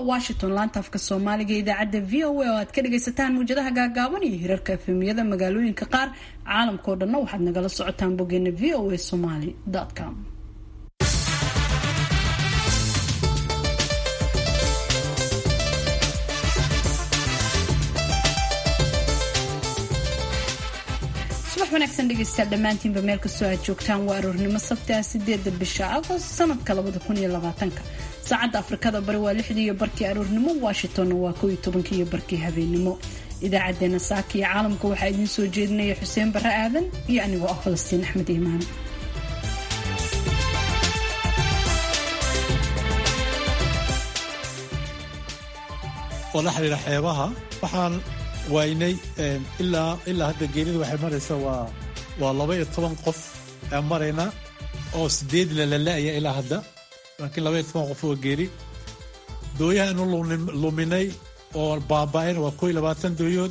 washington laanta afka soomaaliga idaacadda v o a oo aad ka dhagaysataan muwjadaha gaagaaban iyo hirarka efemiyada magaalooyinka qaar caalamkao dhanna waxaad nagala socotaan boggeena v o a somaly com subax wanaagsan dhegeystayaal dhammaantiinba meel kastoo aad joogtaan waa aroornimo sabti ah sideeda bisha agost sanadka labada kun iyo labaatanka saacadda afrikada bari waa lixdii iyo barkii aroornimo washingtonna waa kow iyo tobankii iyo barkii habeenimo idaacadeena saaka iyo caalamka waxaa idiin soo jeedinaya xuseen barre aadan iyo anigoo ah falastiin axmed iimaan oo la xidhiira xeebaha waxaan waynay ilaa ilaa hadda geelida waxay maraysaa waa waa laba iyo toban qof aan marayna oo sideedna la la-aya ilaa hadda laakiin laba iyo toban qof oo geeli dooyaha inu luminay oo baaba-ayna waa koo iyo labaatan dooyood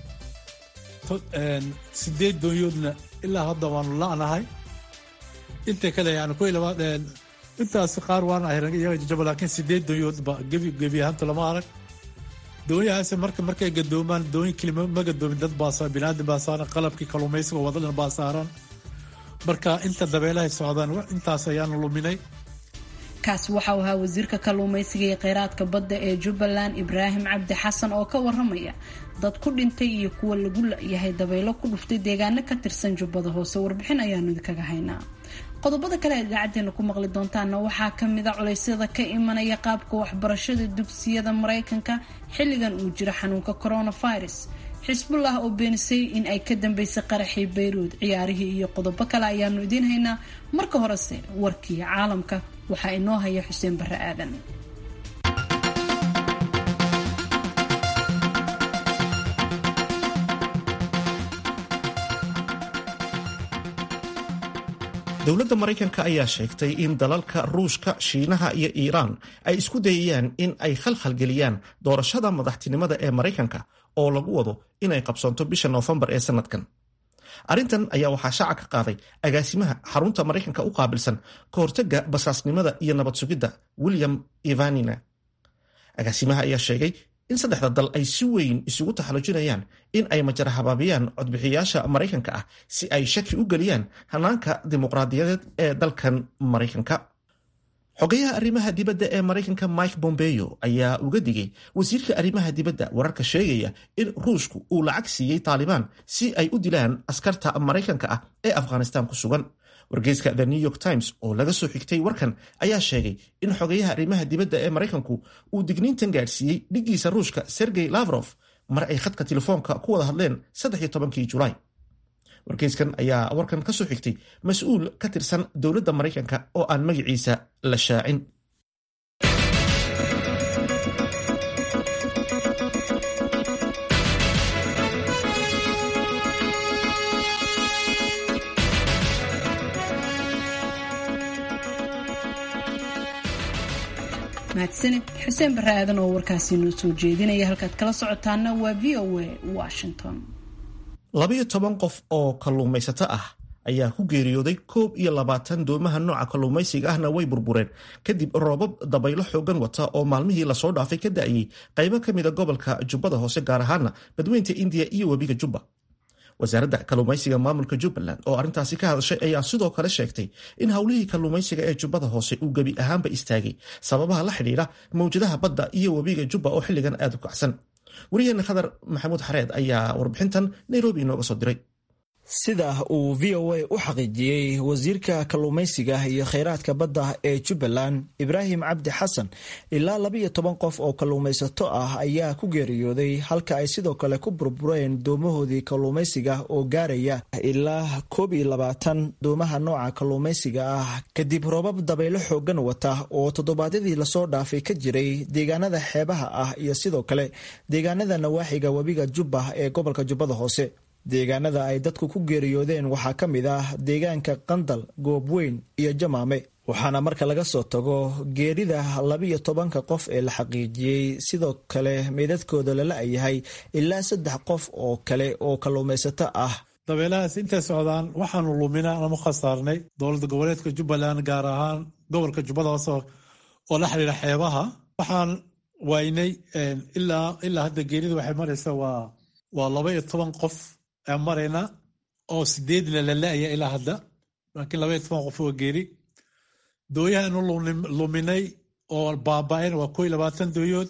sideed dooyoodna ilaa hadda waanu la-nahay inta kale yani koo iyo labaa intaas qaar waan ahay iyaga jajaba laakiin sideed dooyood ba gebi gebi ahaanta lama arag doonyahaas marka markay gadoomaan dooyin kelima ma gadoomin dad baa binaadam baa saaran qalabkii kalluumaysiga wadadhan baa saaran marka inta dabeelahay socdaan intaas ayaanu luminay kaas waxau ahaa wasiirka kalluumaysiga iyo kheyraadka badda ee jubbaland ibraahim cabdi xasan oo ka waramaya dad ku dhintay iyo kuwa lagu la-yahay dabaylo ku dhuftay deegaano ka tirsan jubbada hoose warbixin ayaanu idinkaga haynaa qodobada kale aad idaacadeena ku maqli doontaana waxaa kamid a culeysyada ka imanaya qaabka waxbarashada dugsiyada mareykanka xilligan uu jiro xanuunka coronavirus xisbullah oo beenisay in ay ka dambeysay qaraxii bayruud ciyaarihii iyo qodobo kale ayaanu idiin haynaa marka horese warkii caalamka waxaa inoo haya xuseen barre aadan dowladda maraykanka ayaa sheegtay in dalalka ruushka shiinaha iyo iiraan ay isku dayayaan in ay khalkhalgeliyaan doorashada madaxtinimada ee maraykanka oo lagu wado inay qabsoonto bisha noofembar ee sanadkan arrintan ayaa waxaa shaaca ka qaaday agaasimaha xarunta maraykanka u qaabilsan ka hortagga basaasnimada iyo nabad sugidda william ivanina agaasimaha ayaa sheegay in saddexda dal ay si weyn isugu taxallujinayaan in ay majara habaabiyaan codbixiyaasha maraykanka ah si ay shaki u geliyaan hanaanka dimuqraadiyadeed ee dalkan maraykanka xogayaha arrimaha dibadda ee maraykanka mike bombeyo ayaa uga digay wasiirka arrimaha dibadda wararka sheegaya in ruushku uu lacag siiyey taalibaan si ay u dilaan askarta maraykanka ah ee afghanistan ku sugan wargeyska the new york times oo laga soo xigtay warkan ayaa sheegay in xogayaha arrimaha dibadda ee maraykanku uu digniintan gaadhsiiyey dhiggiisa ruushka sergey lavrof mar ay khadka telefoonka ku wada hadleen saddex tobankii julaay wargeyskan ayaa warkan ka soo xigtay mas-uul ka tirsan dowladda maraykanka oo aan magaciisa la shaacin mahadsanid xuseen barre aadan oo warkaasi noo soo jeedinaya halkaad kala socotaana waa v o a washington labayo toban qof oo kalluumaysato ah ayaa ku geeriyooday koob iyo labaatan doomaha nooca kalluumaysiga ahna way burbureen kadib roobab dabaylo xoogan wata oo maalmihii lasoo dhaafay ka da'ayey qaybo ka mida gobolka jubbada hoose gaar ahaana badweynta indiya iyo webiga jubba wasaaradda kalluumaysiga maamulka jubbaland oo arrintaasi ka hadashay ayaa sidoo kale sheegtay in howlihii kalluumaysiga ee jubbada hoose uu gebi ahaanba istaagay sababaha la xidhiidha mawjadaha badda iyo webiga jubba oo xilligan aad u kacsan wariyaheena khadar maxamuud xareed ayaa warbixintan nairobi inooga soo diray sida uu v o a u xaqiijiyey wasiirka kalluumaysiga iyo kheyraadka badda ee jubbaland ibraahim cabdi xasan ilaa labiyo toban qof oo kalluumaysato ah ayaa ku geeriyooday halka ay sidoo kale ku burbureen doomahoodii kalluumaysiga oo gaaraya ilaa koob iyo labaatan doomaha nooca kalluumaysiga ah kadib roobab dabaylo xoogan wata oo toddobaadyadii lasoo dhaafay ka jiray deegaanada xeebaha ah iyo sidoo kale deegaanada nawaaxiga webiga jubba ee gobolka jubbada hoose deegaanada ay dadku ku geeriyoodeen waxaa ka mid ah deegaanka qandal goobweyn iyo jamaame waxaana marka laga soo tago geerida labiyo tobanka qof ee la xaqiijiyey sidoo kale meydadkooda lala yahay ilaa saddex qof oo kale oo kalluumaysato ah dabeelahaas intay socdaan waxaanu luminaa ama khasaarnay dowladda goboleedka jubbaland gaar ahaan gobolka jubbada hoose oo la xidhiira xeebaha waxaan waynay ilaa ilaa hadda geerida waxay maraysaa waa waa laba iyo toban qof aan maraynaa oo sideedna la la-aya ilaa hadda laakiin laba iyo toban qof oo geeri dooyahaanu luminay oo baaba-een waa koo iyo labaatan dooyood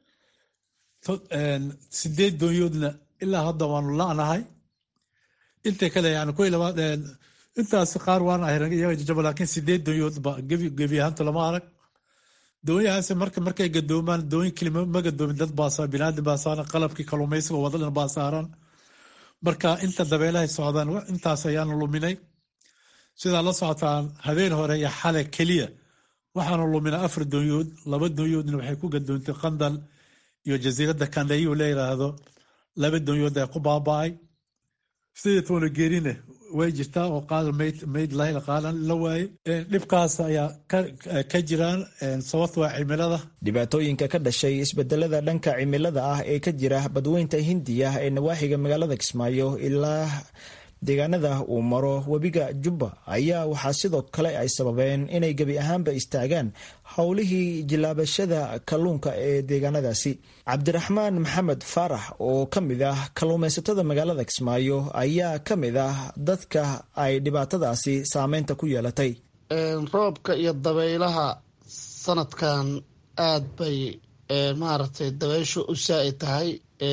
sideed dooyoodna ilaa hadda waanu la-nahay inta kale yani koo iyo labaad intaas qaar waan ahay iyaga jajaba laakiin sideed dooyoodba gebi gebi ahaanta lama arag doonyahaas marka markay gadoomaan dooyin kelima ma gadoomin dad baa binaadam baa saaran qalabkii kalluumaysiga wadadhan baa saaran marka inta dabeelahay socdaan intaas ayaanu luminay sidaa la socotaan habeen hore iyo xale keliya waxaanu luminay afar doonyood laba doonyoodna waxay ku gadoontay qandal iyo jasiiradda kandhayu la yiraahdo laba doonyood ee ku baaba-ay sidii toona geerine way jirtaa oo qaada mayd mayd lahayla qaadan la waaye dhibkaas ayaa ka jiraan sababta waa cimilada dhibaatooyinka ka dhashay isbedelada dhanka cimilada ah ee ka jira badweynta hindiya ee nawaaxiga magaalada kismaayo ilaa deegaanada uu maro webiga jubba ayaa waxaa sidoo kale ay sababeen inay gebi ahaanba istaagaan howlihii jilaabashada kalluunka ee deegaanadaasi cabdiraxmaan maxamed faarax oo ka mid ah kalluumaysatada magaalada kismaayo ayaa ka mid ah dadka ay dhibaatadaasi saameynta ku yeelatay roobka iyo dabaylaha sanadkan aad bay maaragtay dabayshu u saa-i tahay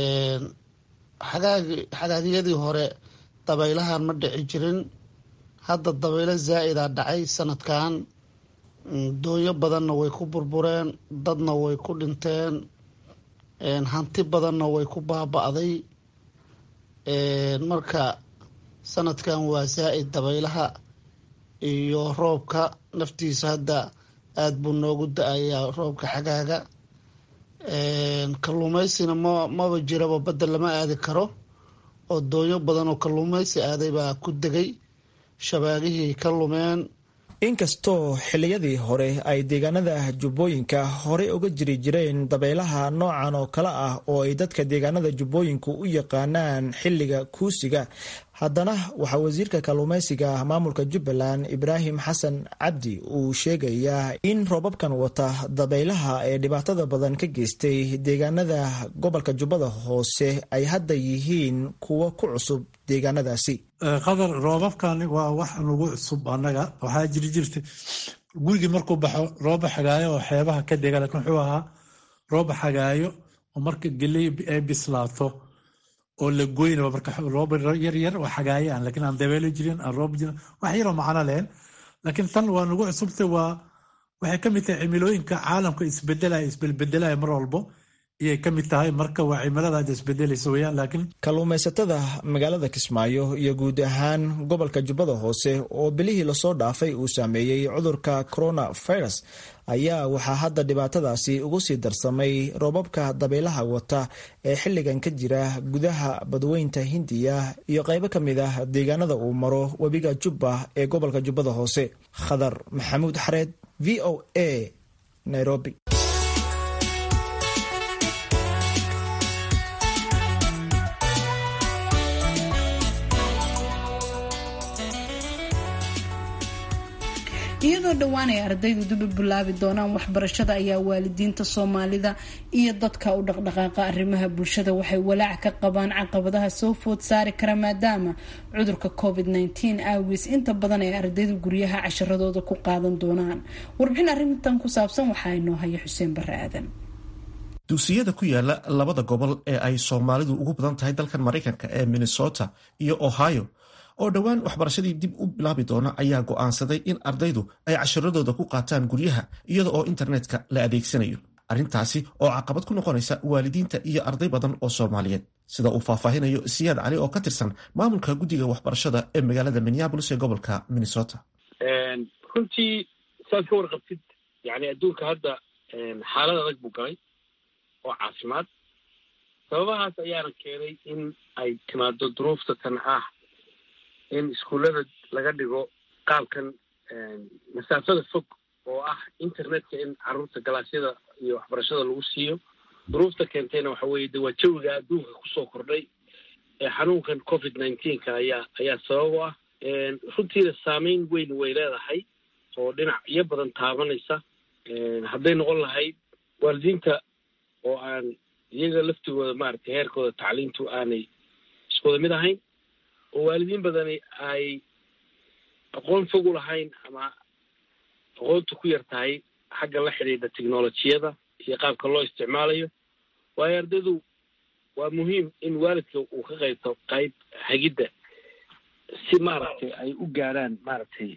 xagaagyadii hore dabaylahan ma dhici jirin hadda dabaylo zaa-idaa dhacay sanadkan doonyo badanna way ku burbureen dadna way ku dhinteen hanti badanna way ku baaba-day marka sanadkan waa zaa-id dabaylaha iyo roobka naftiisa hadda aada buu noogu da-ayaa roobka xagaaga kalluumaysina ma maba jiraba badda lama aadi karo oo doonyo badan oo kalluumaysi aaday baa ku degay shabaagihii ka lumeen inkastoo xilliyadii hore ay deegaanada jubbooyinka horey uga jiri jireen dabaylaha noocan oo kale ah oo ay dadka deegaanada jubbooyinku u yaqaanaan xilliga kuusiga haddana waxaa wasiirka kalluumaysiga maamulka jubbaland ibraahim xasan cabdi uu sheegayaa in roobabkan wata dabaylaha ee dhibaatada badan ka geystay deegaanada gobolka jubbada hoose ay hadda yihiin kuwo ku cusub deegaanadaasi qadar roobabkan waa wax nagu cusub annaga waxaa jiri jirta gurigii markuu baxo rooba xagaayo oo xeebaha ka dega lakiin wuxuu ahaa rooba xagaayo oo marka geley ay bislaato oo la goynaba marka rooba yaryar oo xagaaye aan lakiin aan dabeelo jirin aan roob jirin wax yaroo macno lehen laakiin tan waa nagu cusubtay waa waxay ka mid tahay cimilooyinka caalamka isbedelaya isbelbedelaya mar walbo iyay ka mid tahay marka waa cimilada hadda isbedelaysa weyaan laakiin kalluumaysatada magaalada kismaayo iyo guud ahaan gobolka jubbada hoose oo bilihii lasoo dhaafay uu saameeyey cudurka coronavirus ayaa waxaa hadda dhibaatadaasi ugu sii darsamay roobabka dabaylaha wata ee xilligan ka jira gudaha badweynta hindiya iyo qaybo ka mid ah deegaanada uu maro webiga jubba ee gobolka jubbada hoose khadar maxamuud xareed v o a nairobi iyadoo dhowaan ay ardaydu dib u bilaabi doonaan waxbarashada ayaa waalidiinta soomaalida iyo dadka u dhaqdhaqaaqa arrimaha bulshada waxay walaac ka qabaan caqabadaha soo food saari kara maadaama cudurka covid -19 aawiis inta badan ay ardaydu guryaha casharadooda ku qaadan doonaan warbixin arrintan ku saabsan waxaa inoo haya xuseen bare aadan dugsiyada ku yaala labada gobol ee ay soomaalidu ugu badan tahay dalkan maraykanka ee minnesota iyo ohio oo dhowaan waxbarashadii dib u bilaabi doona ayaa go'aansaday in ardaydu ay casharadooda ku qaataan guryaha iyada oo internetka la adeegsanayo arrintaasi oo caqabad ku noqonaysa waalidiinta iyo arday badan oo soomaaliyeed sida uu faahfaahinayo siyaad cali oo ka tirsan maamulka guddiga waxbarashada ee magaalada minneabolis ee gobolka minnesota runtii saad ka warqabtid yani adduunka hadda xaalad adag buu galay oo caafimaad sababahaas ayaana keenay in ay timaado duruufta tan ah in iskuullada laga dhigo qaabkan masaafada fog oo ah internetka in carruurta galaasyada iyo waxbarashada lagu siiyo duruufta keentayna waxa weeye de waa jawiga adduunka kusoo kordhay ee xanuunkan covid nineteenka ayaa ayaa sabab u ah runtiina saameyn weyn way leedahay oo dhinacyo badan taabanaysa hadday noqon lahayd waalidiinta oo aan iyaga laftigooda maaragtay heerkooda tacliintu aanay iskuwada mid ahayn oo waalidiin badani ay aqoon fog u lahayn ama aqoonta ku yar tahay xagga la xidhiidha technolojiyada iyo qaabka loo isticmaalayo waayo ardaydu waa muhiim in waalidka uu ka qaybto qayb hagidda si maaragtay ay u gaaraan maaragtay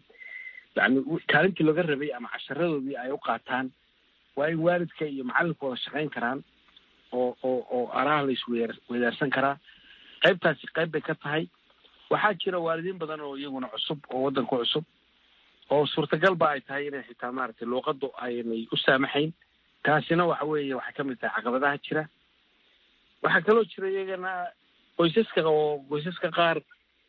yani kaalintii looga rabay ama casharadoodii ay u qaataan waa in waalidka iyo macalinku wada shaqayn karaan oo oo oo araha la isweyar weydaarsan karaa qaybtaasi qayb bay ka tahay waxaa jira waalidiin badan oo iyaguna cusub oo waddanka cusub oo suurtagalba ay tahay inay xitaa maaragtay luuqaddu aynay u saamaxayn taasina waxa weeye waxay ka mid tahay caqabadaha jira waxaa kaloo jira iyagana qoysaska oo qoysaska qaar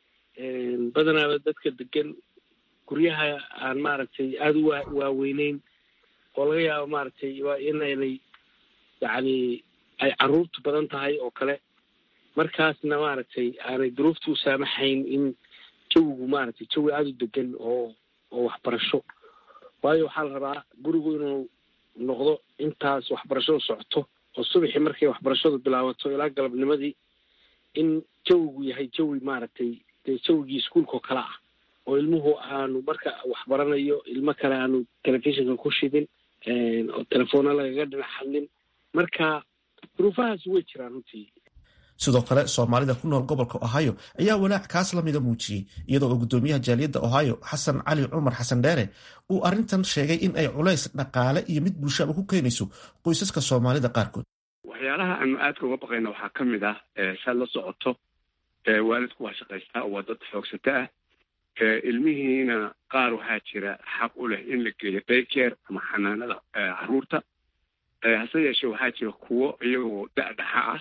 badanaaba dadka degan guryaha aan maaragtay aada u waaweyneyn oo laga yaabo maaragtay waa inaynay yacni ay caruurtu badan tahay oo kale markaasna maaragtay aanay duruufta u saamaxayn in jawigu maaragtay jawi aada u degan oo oo waxbarasho waayo waxaa la rabaa gurigu inuu noqdo intaas waxbarashadu socoto oo subaxii markay waxbarashadu bilaabato ilaa galabnimadii in jawigu yahay jawi maaragtay dee jawigii iskuolkao kale ah oo ilmuhu aanu marka waxbaranayo ilmo kale aanu telefishinka ku shidin oo telefoona lagaga dhinac hadlin marka duruufahaasi way jiraan runtii sidoo kale soomaalida ku nool gobolka ohio ayaa walaac kaas lamida muujiyey iyadoo oo guddoomiyaha jaaliyadda ohio xasan cali cumar xasan dheere uu arrintan sheegay in ay culays dhaqaale iyo mid bulshaba ku keenayso qoysaska soomaalida qaarkood waxyaalaha aanu aadka uga baqayna waxaa ka mid ah saad la socoto waalidku waa shaqaystaa waa dad xoogsato ah ilmihiina qaar waxaa jira xaq u leh in la geeyo daycare ama xanaanada caruurta hase yeeshee waxaa jira kuwo iyagoo da-dhaxa ah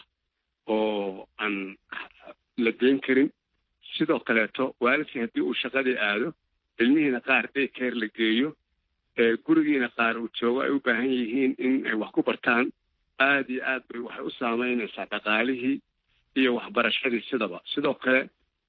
oo aan la geyn karin sidoo kaleeto waalidkii haddii uu shaqadii aado ilmihiina qaar daycare la geeyo gurigiina qaar uu joogo ay u baahan yihiin in ay wax ku bartaan aada iyo aad bay waxay u saameynaysaa dhaqaalihii iyo waxbarashadii sidaba sidoo kale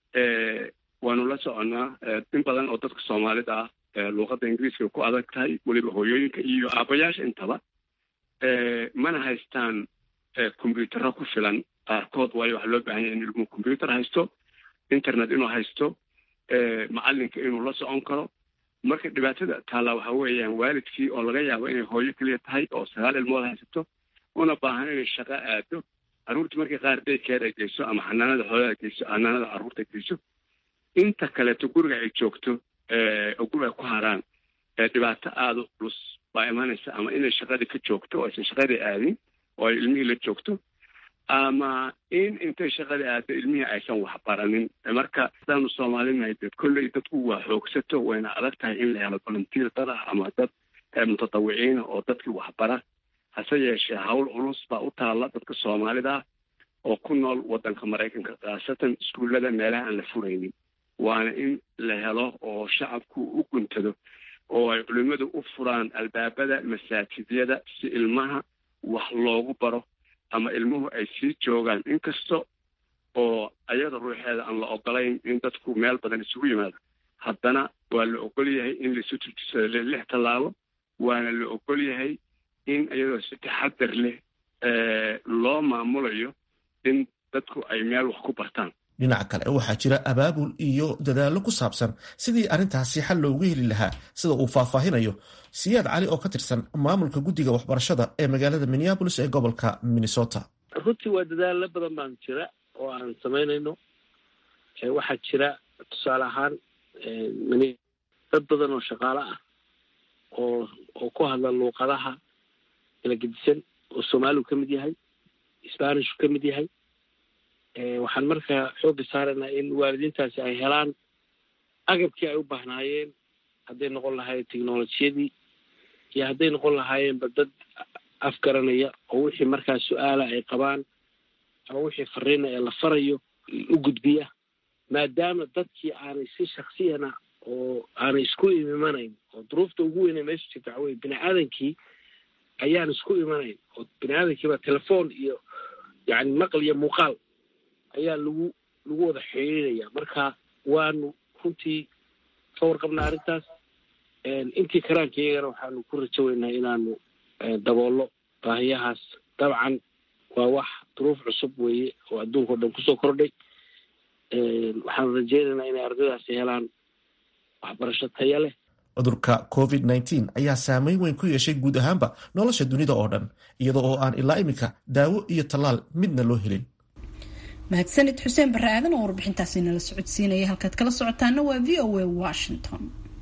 waanu la soconnaa in badan oo dadka soomaalida ah luuqadda ingiriiska ku adag tahay weliba hooyooyinka iyo aabayaasha intaba mana haystaan combyutaro ku filan qaarkood waayo waxaa loo baahan yahay in ilmuhu combyuter haysto internet inuu haysto macalinka inuu la socon karo marka dhibaatada taallaa waxaa weeyaan waalidkii oo laga yaabo inay hooyo keliya tahay oo sagaal ilmood haysato una baahan inay shaqo aado carruurtii markii qaar daykeer ay geyso ama xanaanada xoolaha geyso xanaanada carruurta geyso inta kaleeto guriga ay joogto oo guriga ku haraan dhibaato aada u culus baa imanaysa ama inay shaqadii ka joogto oo aysan shaqadii aadin oo ay ilmihii la joogto ama in intay shaqadii aado ilmihii aysan waxbaranin marka sidaanu soomaalinahay dee kolley dadku waa xoogsato wayna adag tahay in la helo volunteer dad ah ama dad mutatawiciina oo dadkii waxbara hase yeeshee hawl culus baa u taalla dadka soomaalida oo ku nool waddanka maraykanka khaasatan iskuullada meelaha aan la furaynin waana in la helo oo shacabku u guntado oo ay culimmadu u furaan albaabada masaajidyada si ilmaha wax loogu baro ama ilmuhu ay sii joogaan inkasta oo ayada ruuxeeda aan la ogolayn in dadku meel badan isugu yimaado haddana waa la ogol yahay in laisu turjisado lix tallaabo waana la ogol yahay in iyadoo si taxadar leh loo maamulayo in dadku ay meel wax ku bartaan dhinaca kale waxaa jira abaabul iyo dadaallo ku saabsan sidii arrintaasi xal loogu heli lahaa sida uu faahfaahinayo siyaad cali oo ka tirsan maamulka guddiga waxbarashada ee magaalada minneabolis ee gobolka minnesota runtii waa dadaalo badan baan jira oo aan samaynayno waxaa jira tusaale ahaan dad badan oo shaqaale ah oo oo ku hadla luuqadaha kala gedisan oo soomaaligu ka mid yahay sbanishu ka mid yahay waxaan markaa xoogga saaraynaa in waalidiintaasi ay helaan agabkii ay u baahnaayeen hadday noqon lahaayeen technolojiyadii iyo hadday noqon lahaayeenba dad afgaranaya oo wixii markaa su-aala ay qabaan ama wixii fariina ee la farayo u gudbiya maadaama dadkii aanay si shaksiyana oo aanay isku imanayn oo duruufta ugu weynay meesha jirta waxa weye bini aadankii ayaan isku imanayn oo bini aadankiiba telefoon iyo yani maqal iyo muuqaal ayaa lagu lagu wada xiriiraya marka waanu runtii ka warqabnaa arrintaas intii karaanka iyagana waxaanu ku rajaweynaa inaanu daboollo baahiyahaas dabcan waa wax duruuf cusub weeye oo adduunka o dhan kusoo kordhay waxaan rajeynaynaa inay ardaydaasi helaan waxbarasho taya leh cudurka covid nteen ayaa saameyn weyn ku yeeshay guud ahaanba nolosha dunida oo dhan iyada oo aan ilaa iminka daawo iyo tallaal midna loo helin mahadsanid xuseen barre aadan oo warbixintaasi nala socodsiinaya halkaad kala socotaana waa v o a washington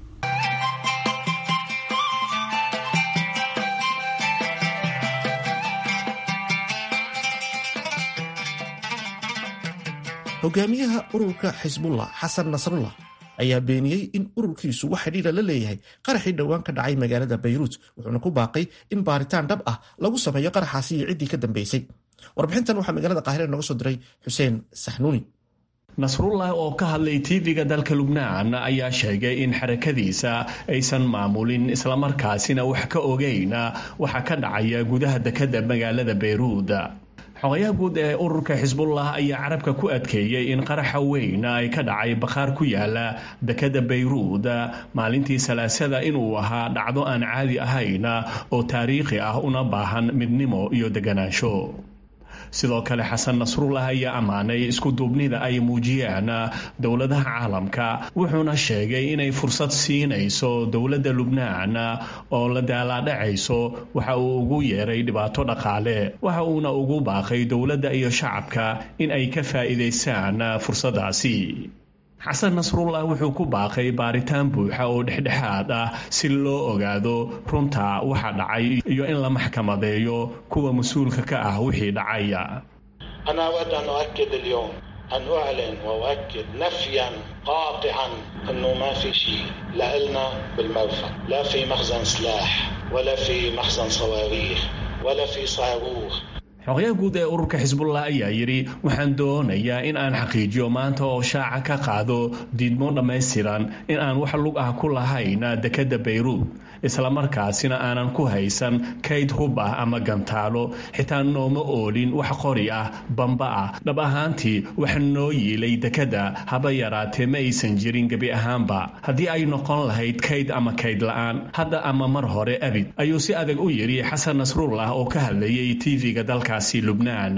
hogaamiyaha ururka xisbullah xasan nasrullah ayaa beeniyey in ururkiisu wax xidhiira la leeyahay qaraxii dhowaan ka dhacay magaalada bayruut wuxuuna ku baaqay in baaritaan dhab ah lagu sameeyo qaraxaasi iyo ciddii ka dambeysay warbixintan waxaa magaalada qaahire nooga soo diray xuseen saxnuuni nasrullah oo ka hadlay tv-ga dalka lubnaan ayaa sheegay in xarakadiisa aysan maamulin islamarkaasina wax ka ogeyn waxa ka dhacaya gudaha dekadda magaalada bayruud xogayaha guud ee ururka xisbullah ayaa carabka ku adkeeyey in qaraxa weyn ay ka dhacay bakhaar ku yaala dekadda bayruud maalintii salaasada inuu ahaa dhacdo aan caadi ahayn oo taariikhi ah una baahan midnimo iyo deganaansho sidoo kale xasan nasrullah ayaa ammaanay isku duubnida ay muujiyeen dowladaha caalamka wuxuuna sheegay inay fursad siinayso dowladda lubnaan oo la daalaadhacayso waxa uu ugu yeeray dhibaato dhaqaale waxa uuna ugu baaqay dowladda iyo shacabka in ay ka faa'iidaystaan fursaddaasi xasan nasrullah wuxuu ku baaqay baaritaan buuxa oo dhexdhexaad ah si loo ogaado runta waxa dhacay iyo in la maxkamadeeyo kuwa mas-uulka ka ah wixii dhacaya أنا أود أن أؤكد اليوم أن أعلن وأؤكد نفيا قاطعا أنه ما في شيء لا إلنا بالمرفأ لا في مخزن سلاح ولا في مخزن صواريخ ولا في صاروخ xogayaha guud ee ururka xisbullah ayaa yidhi waxaan doonayaa in aan xaqiijiyo maanta oo shaaca ka qaado diidmo dhammaystiran in aan wax lug ah ku lahayn dekadda bayruud islamarkaasina aanan ku haysan kayd hub ah ama gantaalo xitaa nooma oolin wax qori ah bamba ah dhab ahaantii wax noo yiilay dekadda haba yaraatee ma aysan jirin gebi ahaanba haddii ay noqon lahayd kayd ama kayd la'aan hadda ama mar hore abid ayuu si adag u yidhi xasan nasrullah oo ka hadlayay tv-ga dalkaasi lubnaan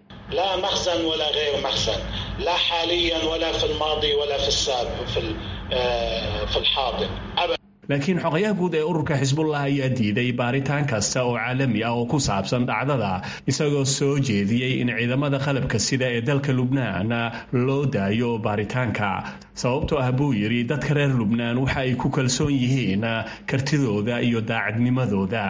لا مخزن ولا غير مخزن لا حاليا ولا في الماضي ولا في السابق في في الحاضر أبدا laakiin xogayaha guud ee ururka xisbullah ayaa diiday baaritaan kasta oo caalami ah oo ku saabsan dhacdada isagoo soo jeediyey in ciidamada qalabka sida ee dalka lubnaan loo daayo baaritaanka sababtoo ah buu yidhi dadka reer lubnaan waxa ay ku kalsoon yihiin kartidooda iyo daacadnimadooda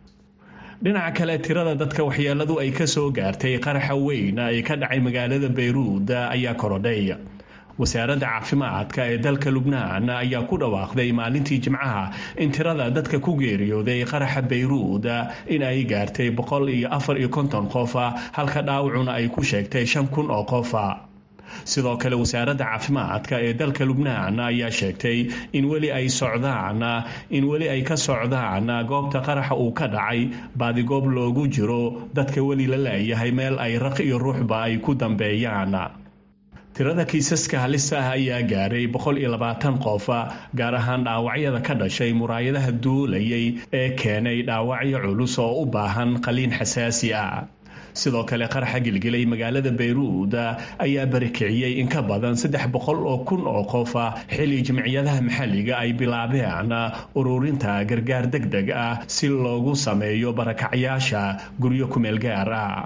dhinaca kale tirada dadka waxyeeladu ay ka soo gaartay qaraxa weyn ee ka dhacay magaalada bayruud ayaa korodhay wasaaradda caafimaadka ee dalka lubnaan ayaa ku dhawaaqday maalintii jimcaha in tirada dadka ku geeriyooday qaraxa bayruud in ay gaartay boqol iyo afar iyo konton qofa halka dhaawacuna ay ku sheegtay shan kun oo qofa sidoo kale wasaaradda caafimaadka ee dalka lubnaan ayaa sheegtay in weli ay socdaan in weli ay ka socdaan goobta qaraxa uu ka dhacay baadigoob loogu jiro dadka weli la leeyahay meel ay raq iyo ruuxba ay ku dambeeyaan tirada kiisaska halista ah ayaa gaaray boqol iyo labaatan qof gaar ahaan dhaawacyada ka dhashay muraayadaha duulayay ee keenay dhaawacyo culus oo u baahan qaliin xasaasi ah sidoo kale qaraxa gilgilay magaalada bayruud ayaa barikiciyey in ka badan saddex boqol oo kun oo qofa xili jimciyadaha maxalliga ay bilaabeen ururinta gargaar deg deg ah si loogu sameeyo barakacyaasha guryo kumeel gaar ah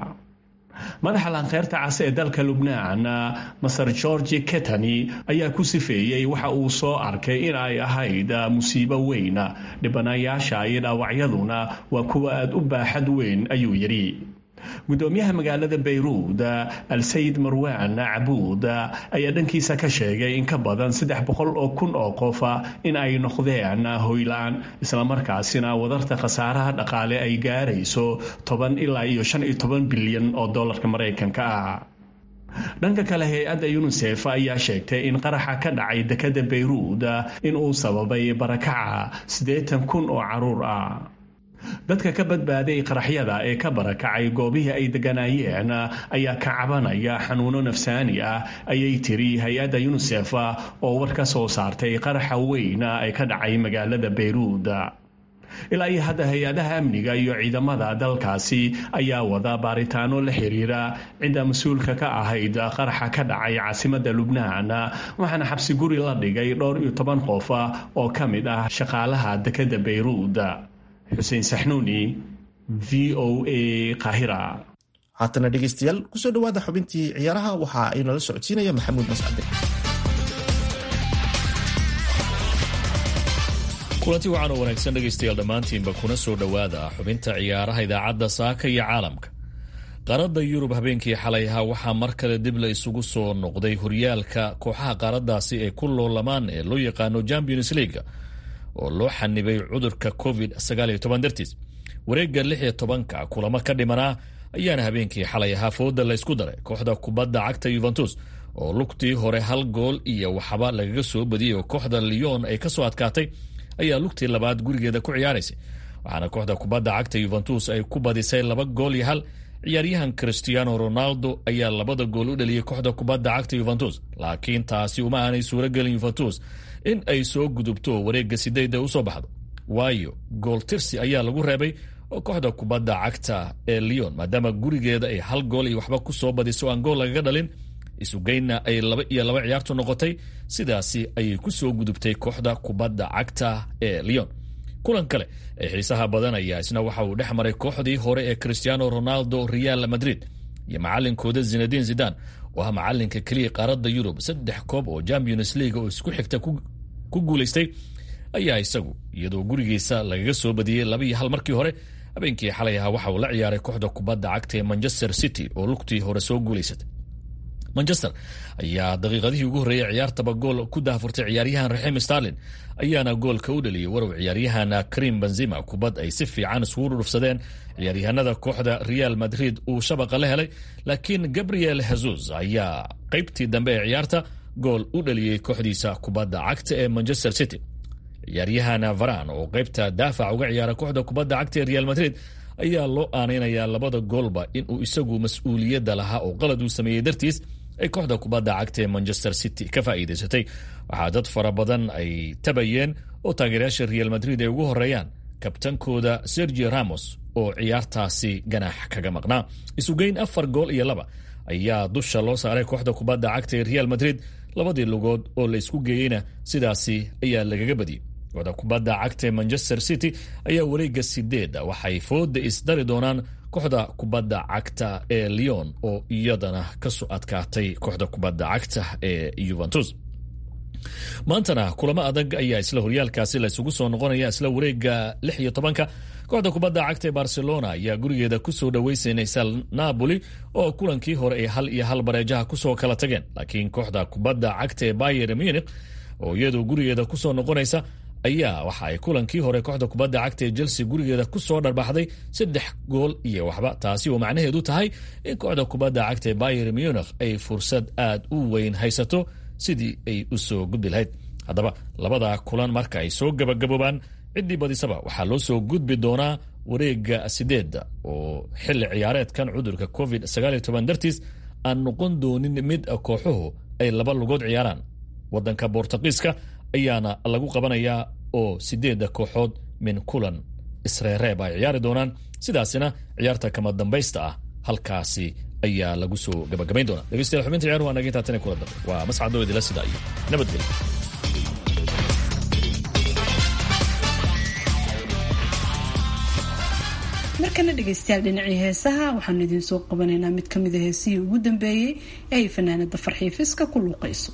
madaxa laanqeyrta cas ee dalka lubnaan maser georgi ketani ayaa ku sifeeyey waxa uu soo arkay in ay ahayd musiibo weyn dhibanayaasha iyo dhaawacyaduna waa kuwa aada u baaxad weyn ayuu yidhi gudoomiyaha magaalada bayruud al-sayid marwaan cabuud ayaa dhankiisa ka sheegay in ka badan saddex boqol oo kun oo qofa in ay noqdeen hoyla-aan islamarkaasina wadarta khasaaraha dhaqaale ay gaarayso toban ilaa iyo shan iyo toban bilyan oo dollarka maraykanka ah dhanka kale hay-adda yunisef ayaa sheegtay in qaraxa ka dhacay dekadda bayruud in uu sababay barakaca siddeetan kun oo caruur ah dadka ka badbaaday qaraxyada ee ka barakacay goobihii ay deganaayeen ayaa ka cabanaya xanuuno nafsaani ah ayay tiri hay-adda yunisef oo war ka soo saartay qaraxa weyn ee ka dhacay magaalada bayruud ilaa iyo hadda hay-adaha amniga iyo ciidamada dalkaasi ayaa wada baaritaano la xiriira cidda mas-uulka ka ahayd qaraxa ka dhacay caasimada lubnaan waxaana xabsi guri la dhigay dhowr iyo toban qof oo ka mid ah shaqaalaha dekada bayruud xuseen saxnuuni v o a kahira haatana dhegeystayaal kusoo dhawaada xubintii ciyaaraha waxa ay nala socodsiinaya maxamuud mascade kulanti waxaan oo wanaagsan dhegaystayaal dhammaantiinba kuna soo dhowaada xubinta ciyaaraha idaacadda saaka iyo caalamka qaaradda yurub habeenkii xalay ahaa waxaa mar kale dib la isugu soo noqday horyaalka kooxaha qaaraddaasi ee ku loolamaan ee loo yaqaano champions leaga oo loo xanibay cudurka covid dartiis wareegga lix iyo tobanka kulamo ka dhimanaa ayaana habeenkii xalay ahaa fooda la ysku daray kooxda kubadda cagta yuventus oo lugtii hore hal gool iyo waxba lagaga soo badiyey oo kooxda lyon ay kasoo adkaatay ayaa lugtii labaad gurigeeda ku ciyaaraysay waxaana kooxda kubadda cagta yuventus ay ku badisay laba gool iyo hal ciyaaryahan christiano ronaldo ayaa labada gool u dhaliyey kooxda kubadda cagta yuventus laakiin taasi uma aanay suuragelin yuventus in ay soo gudubto wareegga sideedda usoo baxdo waayo gool tirsi ayaa lagu reebay oo kooxda kubadda cagta ee lyon maadaama gurigeeda ay hal gool iyo waxba ku soo badiso aan gool lagaga dhalin isugeynna ay laba iyo laba ciyaartu noqotay sidaasi ayay ku soo gudubtay kooxda kubadda cagta ee lyon kulan kale ee xiisaha badanaya isna waxa uu dhex maray kooxdii hore ee cristiano ronaldo real madrid iyo macalinkooda zinadin zidan oo ah macalinka keliya qaaradda yurub saddex koob oo champions league oo isku xigta ku guulaystay ayaa isagu iyadoo gurigiisa lagaga soo badiyey laba iyo hal markii hore habeenkii xalay ahaa waxa uu la ciyaaray kooxda kubadda cagta ee manchester city oo lugtii hore soo guulaysatay manchester ayaa daqiiqadihii ugu horreeyey ciyaartaba gool ku daafurtay ciyaaryahan raxim starlin ayaana goolka u dhaliyey warow ciyaaryahan karim benzima kubad ay si fiican isugu dhudhufsadeen ciyaaryahanada kooxda real madrid uu shabaqa la helay laakiin gabriel jesus ayaa qaybtii dambe ee ciyaarta gool u dhaliyey kooxdiisa kubadda cagta ee manchester city ciyaaryahan varan oo qaybta daafac uga ciyaara kooxda kubadda cagta ee real madrid ayaa loo aanaynayaa labada goolba inuu isagu mas-uuliyadda lahaa oo qalad uu sameeyey dartiis ay kooxda kubadda cagta ee manchester city ka faa'iidaysatay waxaa dad fara badan ay tabayeen oo taageerayaasha real madrid ay ugu horeeyaan kabtankooda sergio ramos oo ciyaartaasi ganaax kaga maqnaa isugeyn afar gool iyo laba ayaa dusha loo saaray kooxda kubadda cagta ee real madrid labadii lugood oo la isku geeyeyna sidaasi ayaa lagaga badiyey kooxda kubadda cagta ee manchester city ayaa wareegga sideeda waxay fooda isdari doonaan kooxda kubadda cagta ee lyon oo iyadana kasoo adkaatay kooxda kubadda cagta ee yuventus maantana kulamo adag ayaa isla horyaalkaasi la isugu soo noqonaya isla wareegga lix iyo tobanka kooxda kubadda cagta ee barcelona ayaa gurigeeda kusoo dhaweysanaysa napoli oo kulankii hore ay hal iyo hal bareejaha kusoo kala tageen laakiin kooxda kubadda cagta ee bayer munich oo iyadoo gurigeeda kusoo noqonaysa ayaa waxa ay kulankii hore kooxda kubadda cagta ee chelsea gurigeeda kusoo dharbaxday saddex gool iyo waxba taasi oo macnaheedu tahay in kooxda kubadda cagta ee bayer munich ay fursad aad u weyn haysato sidii ay u soo gudbi lahayd haddaba labada kulan marka ay soo gabagaboobaan ciddii badisaba waxaa loo soo gudbi doonaa wareegga sideedda oo xilli ciyaareedkan cudurka covid dartiis aan noqon doonin mid kooxuhu ay laba lugood ciyaaraan wadanka bortuqiiska ayaana lagu qabanayaa oo sideedda kooxood min kulan isreereeb ay ciyaari doonaan sidaasina ciyaarta kama dambaysta ah halkaasi ayaa lagu soo gabagabayn doonaa dhegeystayaal xubinta ciyaar waa naga intaa tan kula dambe waa mascado idila sida iyo nabadgelyo markana dhegeystayaal dhinacii heesaha waxaanu idiin soo qabanaynaa mid kamida heesihii ugu dambeeyey ee ay fanaanada farxiifiska ku luuqayso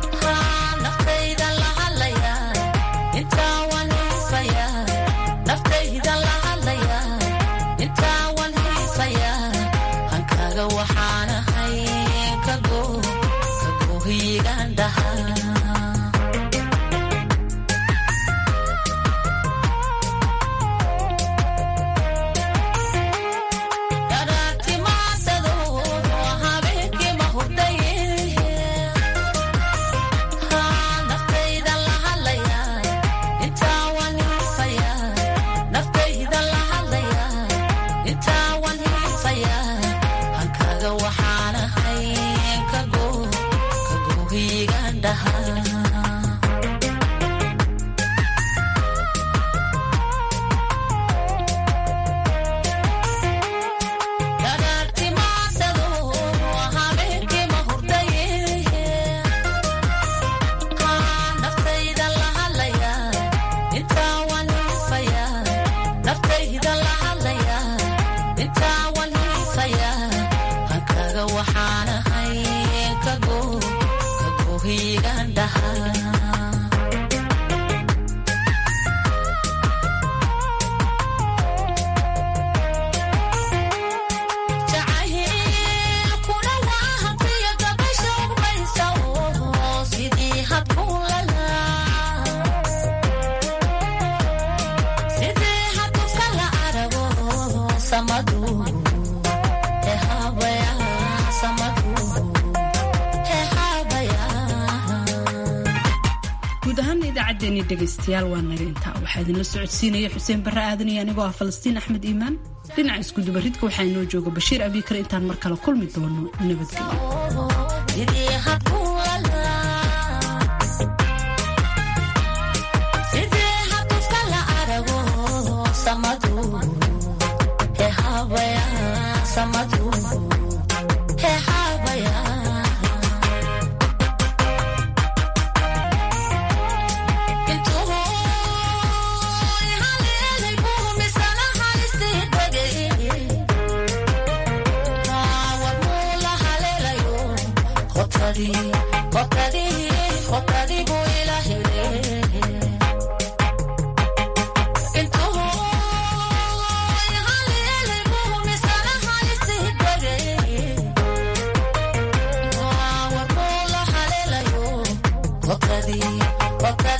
Nafta guud ahaana idaacaddeenii dhegaystayaal waa naga intaa waxaa idinla socodsiinaya xuseen barre aadan iyo anigoo ah falastiin axmed iimaan dhinaca iskudubaridka waxaa inoo jooga bashiir abiikar intaan mar kale kulmi doono nabadgelyo Wakati